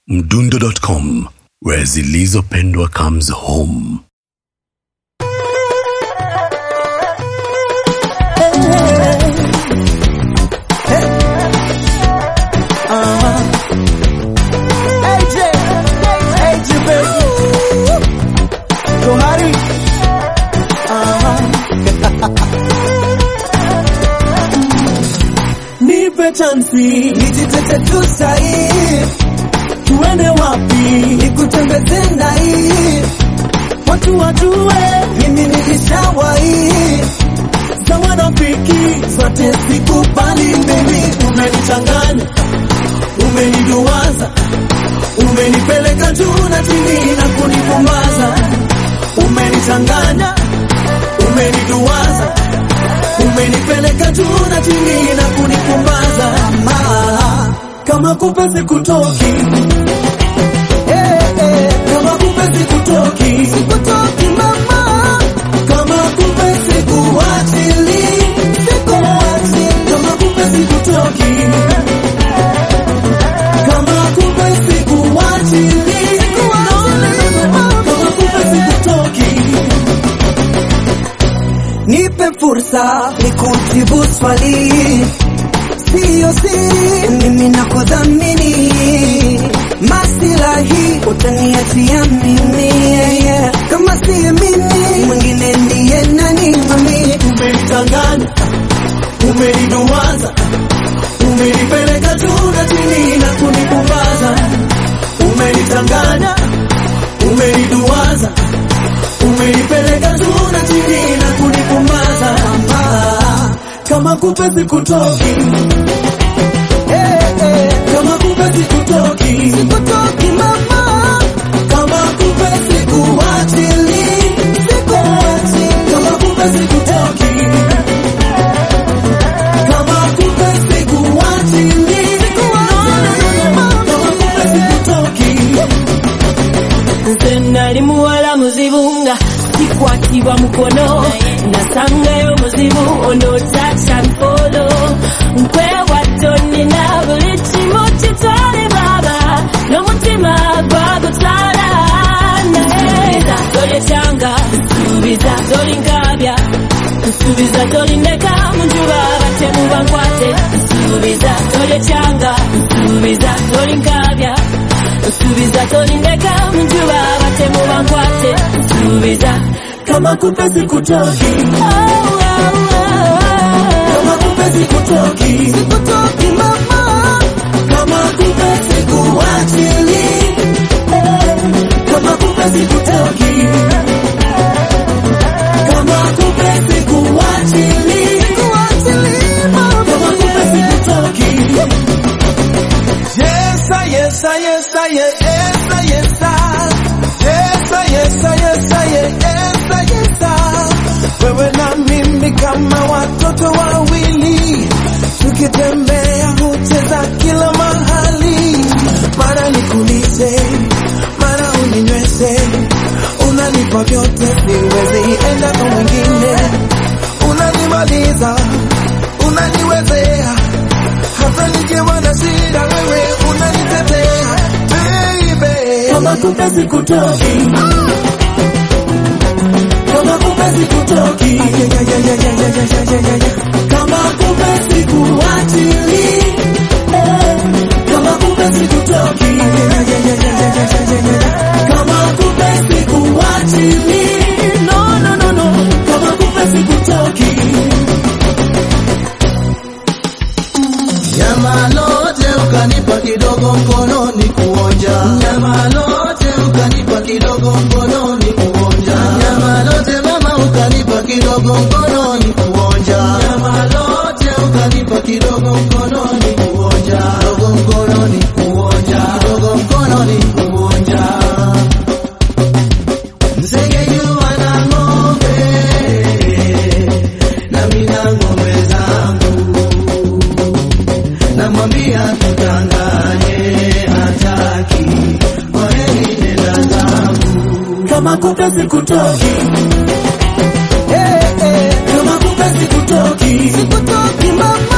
mdundo.com where zilizopendwa comes home AJ, AJ baby. Johari. Nipe chansi nijitete tu sahi, tuende wapi nikutembeze ndai, watu wajue mimi nilishawahi sawa rafiki zote sikubali baby, umenichanganya umeniduwaza umenipeleka juu na chini na kunipumbaza umenichanganya umeniduwaza umenipeleka juu na chini na kunipumbaza Ma, kama kupe sikutoki Eh, eh, kama kupe sikutoki sikutoki mama kama kupe sikuachili sikuachi kama kupe sikutoki kama kumbe sikuachili, kama kumbe sikutoki. Nipe fursa nikujibu swali, siyo siri, mimi nakudhamini, masilahi utaniachia mimi, yeah. kama siye mimi mwingine ndiye nani mami? Umenichanganya, umeniduwaza umenipeleka juu na chini na kunipumbaza, umenichanganya, umeniduwaza, umenipeleka juu na chini na kunipumbaza, Ah, kama kupe sikutoki Eh, eh, kama kupe sikutoki, sikutoki mama, kama kupe sikuachili, sikuachi, kama kupe sikutoki kama kumbe sikuachili, kama kumbe sikutoki. nze nali muwala muzibu nga kikwatibwa mukono nasangayo muzibu onootacha mpolo nkwewato nina buli kimu kitwale baba n'omutima gwagutwala naye tolyekyanga nsuubiza tolinkabya nsuubiza tolindeka mu njuba batemu bankwate nsuubiza tolyekyanga nsuubiza tolinkabya nsuubiza tolindeka mu njuba batemu bankwate nsuubiza Kama kumbe sikutoki, kama kumbe sikutoki, sikutoki mama, kama kumbe sikuachili, kama kumbe sikutoki, kama kumbe sikuachili, sikuachili mama, kama kumbe sikutoki. Yes, I, yes, I, yes, I, yes, I, yes, I. Yes, I, yes, I, yes, I, yes, I, yes, I. Wewe na mimi kama watoto wawili tukitembea hucheza kila mahali, mara nikulize, mara uninyweze, unanipa vyote, siwezi enda kwa mwingine, unanimaliza, unaniwezea hata nikiwa na shida wewe unanitetea baby. Kama kumbe sikutoki, kama kumbe sikutoki, kama kumbe sikuachili, eh, kama kumbe sikutoki, kama kumbe sikuachili, no no no no, kama kumbe sikutoki. Nyama lote ukanipa kidogo mkononi kuonja, nyama lote ukanipa kidogo mkononi kuonja, nyama lote mama ukanipa kidogo mkononi kuonja, nyama lote ukanipa kidogo mkononi kuonja, kidogo mkononi kuonja, kidogo mkononi kuonja. Nzige jua na ng'ombe, nami na ng'ombe zangu namwambia tutanganye, hataki kwaheri, nenda zangu. kama kumbe sikutoki, eh, eh, kama kumbe sikutoki, sikutoki mama,